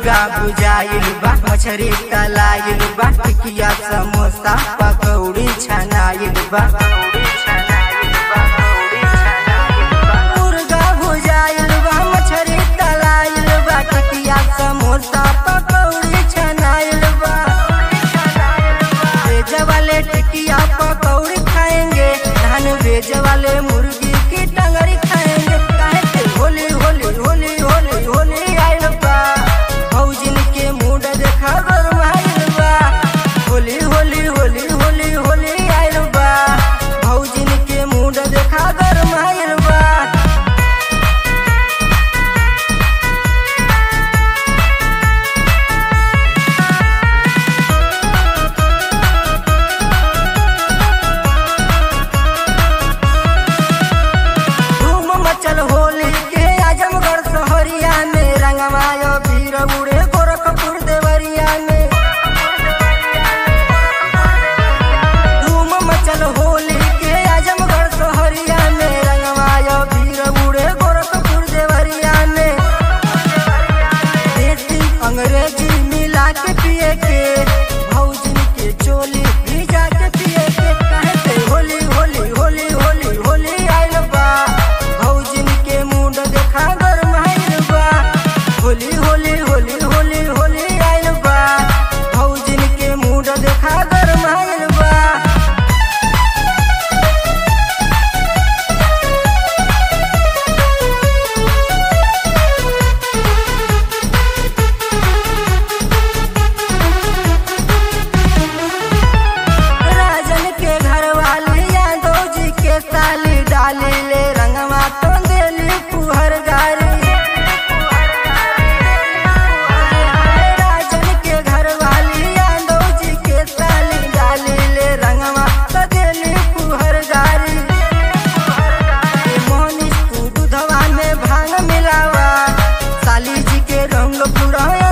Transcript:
मुर्गा बुझाइल बा मछरी तलाइल बा टिकिया समोसा पकौड़ी छनाइल बा मुर्गा भुजाइल बा मछरी तलाइल बा टिकिया समोसा पकौड़ी छनाइल बा वेज वाले टिकिया पकौड़ी खाएंगे धान वेज वाले मुर्गी की टंगरी खाएंगे काहे के होली होली होली होली होली आइल बा भौजिन के मूड देखा गरमाइल बा होली होली होली होली होली आइल बा भौजिन के मूड देखा गरमाइल बा धूम मचल होली के आजमगढ़ शहरिया में रंगमायो भीड़ उड़े गोरखपुर देवरिया में धूम मचल होली के आजमगढ़ शहरिया में रंगमायो भीड़ उड़े गोरखपुर देवरिया में देसी अंग्रेजी मिला के पिए के भौजिन के चोली भिजा के पिए के काहे के होली होली होली होली होली आइल बा भौजिन के मुंड देखा गरमाइल बा होली होली होली होली होली आइल बा भौजिन के मुंड देखा गरमाइल बा राजन के घर वाली यादव जी के साली डाली ले रंगवा तो देली पुहर गारी राजन के घर वाली यादव जी के साली डाली ले रंगवा तो देली पुहर गारी मोहनी तू दूधवा में भांग मिलावा साली जी के रंग पूरा